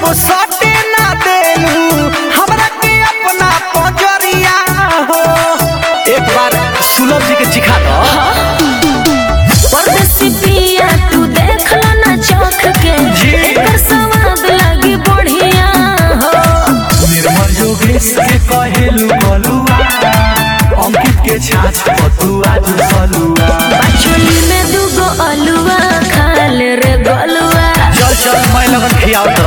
जब सटे ना देलू हमरा के अपना पजरिया हो एक बार सुलभ जी के चिखा दो परदेसी पिया तू देख लो ना चौक के जी। एकर स्वाद लगी बढ़िया हो निर्मल योगेश के कहेलू बलुआ अंकित के छाछ पतुआ सलुआ बाचुली में दूगो अलुआ खाल रे गलुआ चल चल मैं लगन खियाओ